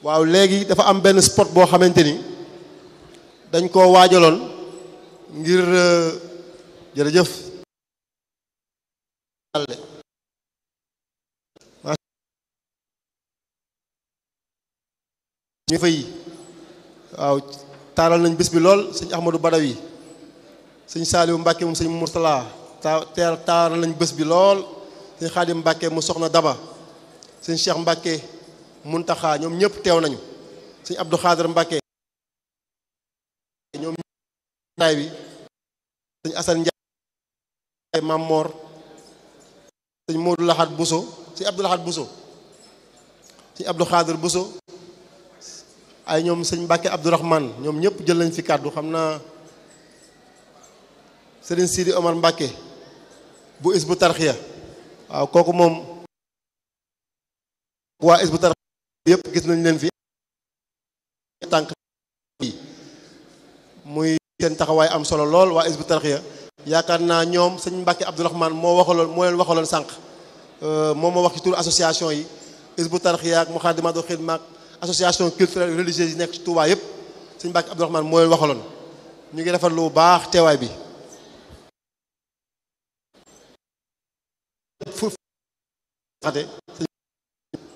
waaw léegi dafa am benn spot boo xamante ni dañ koo waajaloon ngir jërëjëf ñu fay waaw taaral nañ bés bi lool sëñ Ahmadou Badawi sëñ Saaliwu Mbàkke moom sëñ Murtala ta taaral nañ bés bi lool sëñ Xaadim Mbàkke mu soxna Daba sëñ Cheikh Mbàkke Muntaxa ñoom ñëpp teew nañu sëñ Abdou Xaadar Mbàkke ñoom taay bi sëñ Asan Njaay Mam Moor sëñ Moodu Laxat Buso sëñ Abdou Laxat Buso sëñ Abdou Xaadar Buso ay ñoom sëñ Mbàkke Abdourahman ñoom ñëpp jël nañ fi kàddu xam naa sëriñ Sidi Omar Mbàkke bu is bu tarxiya waaw kooku moom waa is bu tarxiya yëpp gis nañ leen fi tànk yi muy seen taxawaay am solo lool waa is bu tarxiya yaakaar naa ñoom sëñ Mbàkke Abdourahman moo waxaloon moo leen waxaloon sànq moom moo wax ci turu association yi is bu tarxiya ak Muxaddamatul Xidma ak association culturelle religieuse yi nekk ci Touba yëpp sëñ Mbàkke Abdourahman moo leen waxaloon ñu ngi rafetlu bu baax teewaay bi fu xate